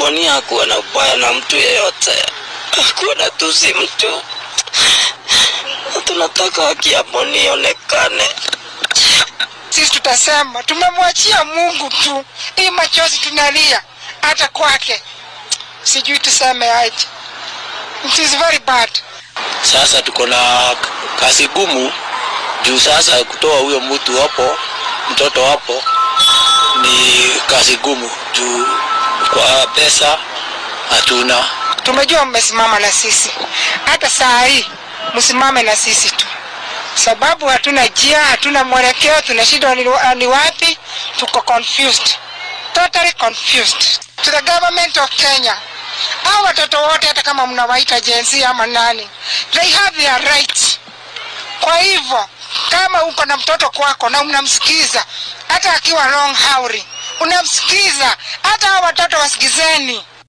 Boni hakuwa na ubaya na mtu yeyote, hakuwa na tusi mtu. Tunataka haki ya Boni ionekane. Sisi tutasema tumemwachia Mungu tu, hii machozi tunalia hata kwake, sijui tuseme aje. It is very bad. Sasa tuko na kazi gumu juu sasa kutoa huyo mtu hapo, mtoto hapo ni kazi gumu juu kwa pesa hatuna. Tumejua mmesimama na sisi, hata saa hii msimame na sisi tu, sababu hatuna njia, hatuna mwelekeo, tunashindwa ni, ni wapi. Tuko confused, totally confused. To the government of Kenya, hao watoto wote, hata kama mnawaita jenzi ama nani, they have their rights. Kwa hivyo kama uko na mtoto kwako na unamsikiza, hata akiwa wrong hauri, unamsikiza, hata hao watoto wasikizeni